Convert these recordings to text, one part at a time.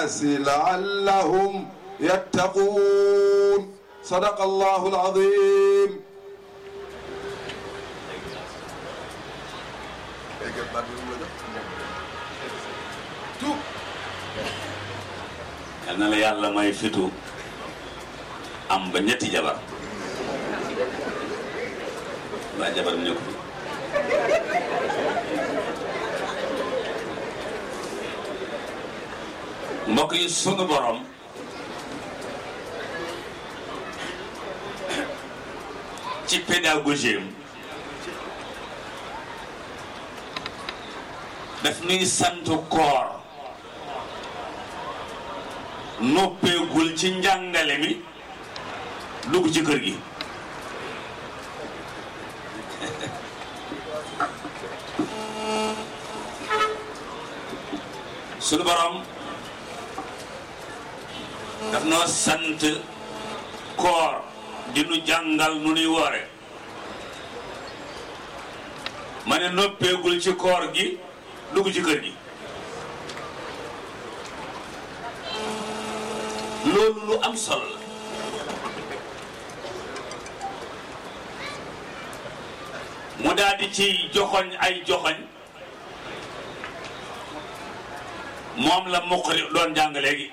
الناس لعلهم يتقون صدق الله العظيم yal na la yàlla may fitu am ba ñetti jabar ba jabar mu nekk fi mbokk yi sunu borom ci pédagogie am daf nuy sant koor noppeegul ci njàngale mi dugg ci kër gi sunu borom daf noo sant koor di nu jàngal nu nuy woore ma ne noppeegul ci koor gi dugg ci kër gi loolu lu am solo la mu daal di ci joxoñ ay joxoñ moom la muqri doon jàng léegi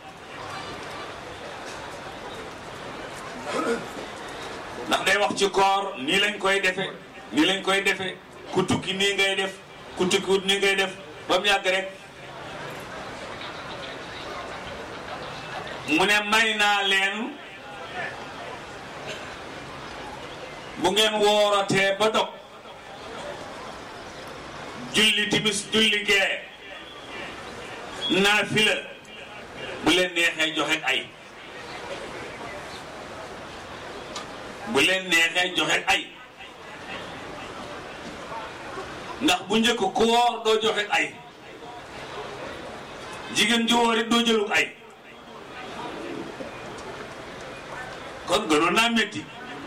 ndax day wax ci koor nii lañ koy defe nii lañ koy defe ku tukki nii ngay def ku tukkiwut nii ngay def ba mu yàgg rek mu ne may naa leen bu ngeen wooratee ba dog julli timis julli gee naafila bu leen neexee joxe ay bu leen neexee joxe ay ndax bu njëkk ku woor doo joxe ay jigéen ju woor it doo jëluk ay kon gënoon naa métti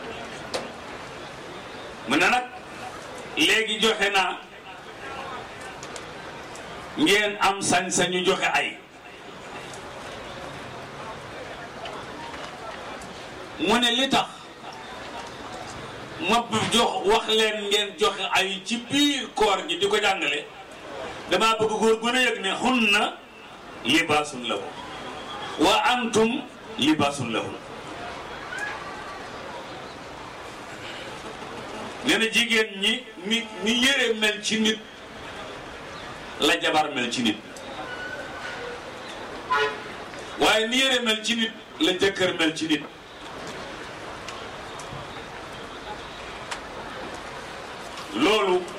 mu ne nag léegi joxe naa ngeen am sañ-sañu joxe ay mu ne li tax ma jox wax leen ngeen joxe ay ci biir koor gi di ko jàngale damaa bëgg góor gën a yëg ne hunna libaasun lahu wa antum libaasun lahu nee na jigéen ñi ni ni yére mel ci nit la jabar mel ci nit waaye ni yére mel ci nit la jëkkër mel ci nit loolu